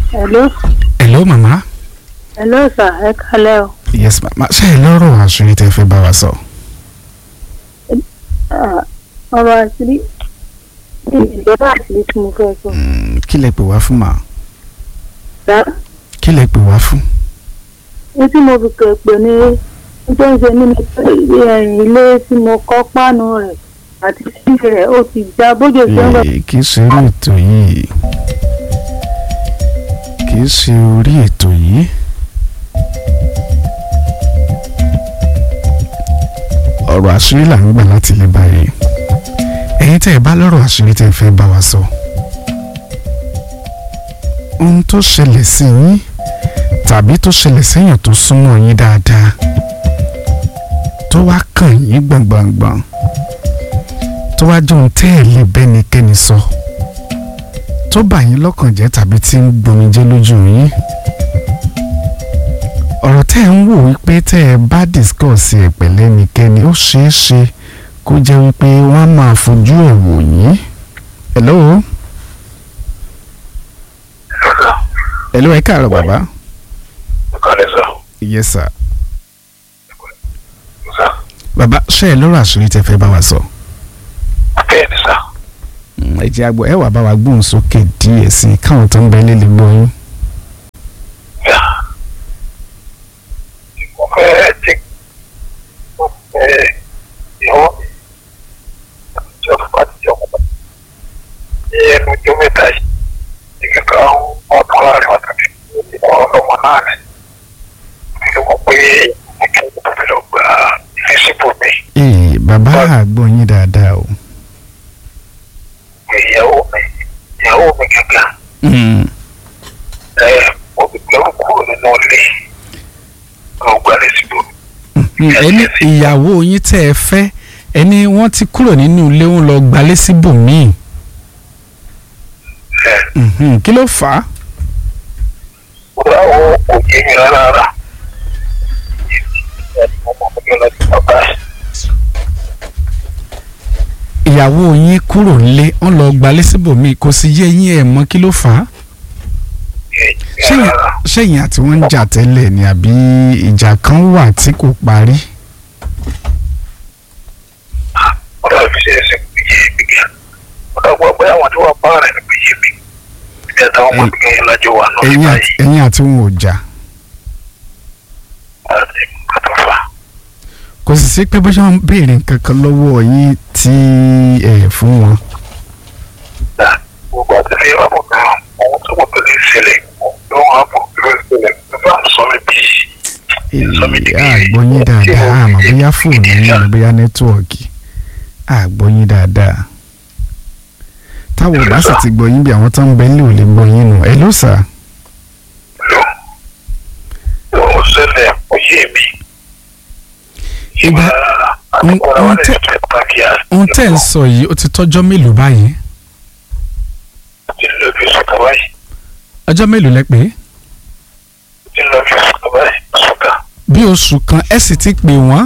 hello hello mama. hello sir ẹ kálẹ́ o yes mama ṣe é lọ́rọ̀ àṣírí tẹ́ fẹ́ bá wa sọ. Ah, ọ̀rọ̀ àṣírí ìjọba àṣírí tí mo fẹ́ sọ Mm, kí lẹ pè wá fún ma sá kí lẹ pè wá fún. ní tí mo fi kẹ̀ pé ní tó ń ṣe nínú ẹ̀yìn ilé tí mo kọ́ páànù rẹ̀ àti síbi rẹ̀ ó ti já bójú ṣe ń lọ Eh, kì í ṣe orí ètò yìí kì í ṣe orí ètò yìí. ọ̀rọ̀ àṣírí là ń gbà láti lè báyìí ẹ̀yin tẹ́ ẹ bá lọ́rọ̀ àṣírí tẹ́ ẹ fẹ́ bá wa sọ. ohun tó ṣẹlẹ̀ sí yín tàbí tó ṣẹlẹ̀ séèyàn tó súnmọ́ yín dáadáa tó wá kàn yín gbọ̀ngbọ̀ngbọ̀n tó wá jẹ́ ohun tẹ́ ẹ̀ lè bẹ́nikẹ́ni sọ tó bà yín lọ́kàn jẹ́ tàbí tí ń gbomijé lójú yín ọ̀rọ̀ tẹ́ ẹ̀ ń wò wípé tẹ́ ẹ bá discuss ẹ̀ pẹ̀lú ẹnikẹ́ni ó ṣeé ṣe kó jẹ́ wípé wọ́n á máa fojú ẹ̀ wò yín. hello hello ẹ káàárọ̀ bàbá. Kọ́lé sọ. yes sir. Sọ. bàbá ṣe ẹ lọ́rọ̀ àṣírí tẹ́ fẹ́ bá wa sọ. Bẹ́ẹ̀ ni sọ. ẹ jẹ́ àgbọ̀ ẹ wà bá wa gbóhùn sókè díẹ̀ sí i káwọn tó ń bẹ lé lè gbọ́ yín. Yà. Mo fẹ́ ti mo fẹ́ ìyàwó mi. Ìjọ fún àti ìjọ kọ́kọ́. Ní ẹnu ọjọ́ mẹ́ta yìí, ìkẹ́kọ̀ọ́ ọdún láàrin wákàtí ọlọ́mọ náà ni. Mo mọ̀ pé ìkẹ́kọ̀ọ́ tó fi lọ gba ìfẹ́sìbò mi. ee bàbá àgbọ̀ yín dáadáa o. Ìyàwó mi ìyàwó mi gẹ́gẹ́. Mm. Ẹ mo ti gbẹ́rù kúrò nínú ilé. Mo gba ìfẹ́sìbò mi. Mm, ẹni ìyàwó yín tẹ́ ẹ fẹ́ ẹni wọ́n ti kúrò nínú ilé wọn lọ gbalé síbòmíì Ẹ Mhm, kí ló fà á. Báwo kò yé mi rárá rárá. Ọmọ mi lọ sí bàbá ẹ̀. ìyàwó yín kúrò nílé wọ́n lọ gbalé síbòmíì kò sì yé yín ẹ̀ mọ̀ kí ló fà á. ṣẹ́yìn ṣẹ́yìn àti wọ́n ń jà tẹ́lẹ̀ ni àbí ìjà kan wà tí kò parí. Ọ̀dọ́ mi ṣe ẹsẹ̀ kò yé mi gẹ̀. Ọ̀dọ́ gbọ́ pé àwọn tí wọ́n bá rẹ̀ ní kò yé mi. Ìjà táwọn ọmọ mi kàn yín lájọ wà náà ẹ̀yin nípa àti yìí. ẹ̀yin àti wọn ò jà Àti àtọ̀fà. kò sì sí pé bó ṣe wọ́n béèrè nǹkan kan lọ́wọ́ yín tí ẹ̀ fún wọn. Gbogbo àti ní ìwàbọ̀ náà, ohun tó mọ̀ tó ní ìṣẹ̀lẹ̀ ló wọ́n á mọ̀ tó ní ìṣẹ̀lẹ̀ ló bá ń sọ mí bí. àgbọ̀ yín dáadáa àmọ́ bóyá fóònù yín ni bóyá nẹ́tíwọ̀kì àgbọ̀ yín dáadáa. táwọn ò bá sì ti gbọ́ yín bí àwọn tó ń bẹ nílé ò lè gbọ́ yín nù ẹ ló sà. Ló ló ṣẹlẹ̀ kò yé mi. Ìgbà- ohun- ohun tẹ́- ohun tẹ́ ń sọ yìí ó ti tọ́jọ́ mélòó báyìí ti lọ bí sùkà báyìí ọjọ́ mélòó lẹ pé ti lọ bí sùkà báyìí sùkà bí oṣù kan ẹ sì ti pè wọ́n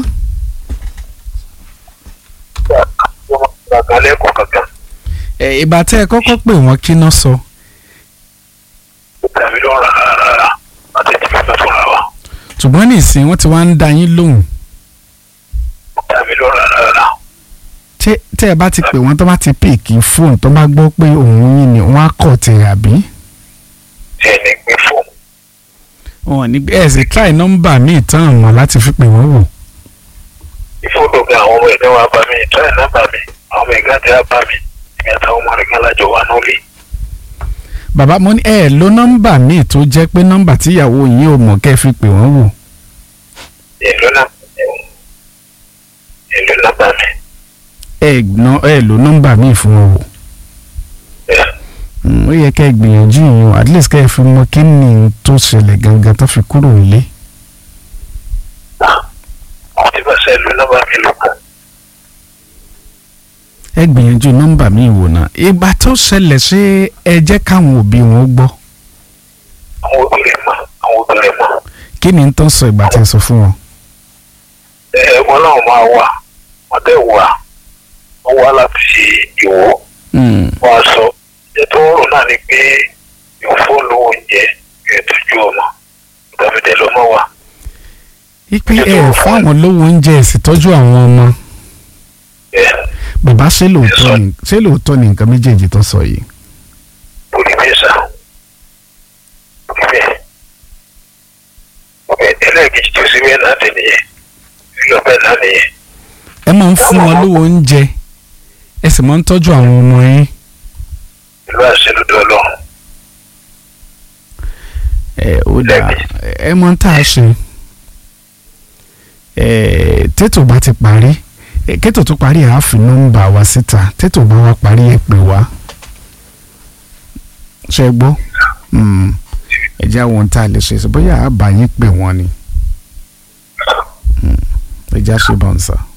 gbàgbà lẹ́kọ̀ọ́ kankan ẹ, ìgbà tẹ́ ẹ kọ́kọ́ pè wọ́n kí ná sọ tàbí ló ń ra rárá àti ti fẹ́ tó ra wa ṣùgbọ́n nísìnyí wọ́n ti wá ń da yín lóhùn tàbí ló ń ra rárá tẹ́ tẹ́ ẹ bá ti pè wọ́n tó bá ti pèkì fóònù tó bá gbọ́ pé òun yín ni wọ́n á kọ̀ tẹ̀ àbí. tí ẹni gbé fóònù wọn ní ẹ sì try nọ́mbà míì tán àmọ́ láti fi pè wọ́n wò. ìfowópamọ́ gan àwọn ọmọ ẹ̀dá wa bá mi ìtọ́ ẹ̀ náà bá mi àwọn ọmọ ẹ̀gá ti á bá mi ìmì àtàwọn ọmọ rẹ̀ gan lájọ wà nílé bàbá mo ní ẹ lo nọ́mbà míì tó jẹ́ pé nọ́mbà tíyàwó yín ò mọ̀ kẹ́ fi pè wọ́n wò. èlò náà èlò náà bá mi ẹ ná ẹ lo nọ́mbà míì fún wọn wò. ẹ̀ Mm, ó yẹ kẹ́ ẹ gbìyànjú yín o at least kẹ́ ẹ fi mọ̀ kí ni n tó ṣẹlẹ̀ gangan tó fi kúrò nílé. àwọn tí bá sẹ́ èlò náà bá mi lò kàn ẹ gbìyànjú nọ́mbà míì wò náà. ìgbà tó ṣẹlẹ̀ ṣé ẹ jẹ́ káwọn òbí wọn gbọ́. àwọn obìnrin mọ̀ àwọn obìnrin mọ̀ kí ni n tó sọ ìgbà tí ẹ sọ fún wọn. ẹ̀ wọn náà máa wà wọ́n tẹ̀ wà wọ́n wá láti ìwọ́ Mm, wọ́n á sọ ẹ̀ tó rò náà ni pé yóò fóònù oúnjẹ yóò tọ́jú ọmọ ìgbàmídẹ́ ló mọ̀ wá. ipe ẹ fáwọn lówó oúnjẹ ẹ sì tọ́jú àwọn ọmọ bẹ́ẹ̀ bàbá ṣé lóòótọ́ ni ṣé lóòótọ́ ni nǹkan méjèèjì tó sọ yìí orí bẹ́ẹ̀ sá orí bẹ́ẹ̀ ọbẹ̀ ẹlẹ́ẹ̀kejì tó sí bẹ́ẹ̀ náà tẹ̀ nìyẹn ìlọ bẹ́ẹ̀ náà nìyẹn ẹ máa ń fún wọn lówó oúnjẹ ẹ sì máa ń tọ́jú àwọn ọmọ yín ìlú àṣẹ lọ́dọ̀ ọlọ́run ẹ ó dà ẹ mọ tá a ṣe ẹ tètò bá ti parí ẹ kètò tó parí àá fi nọ́mbà wa síta tètò bá wa parí ẹ pè wá ṣe gbọ́ Mm. ẹ jẹ́ àwọn ohun tá a lè ṣe sí bóyá àbá yín pè wọ́n ni Mm. ẹ já ṣe bọ́ǹsà.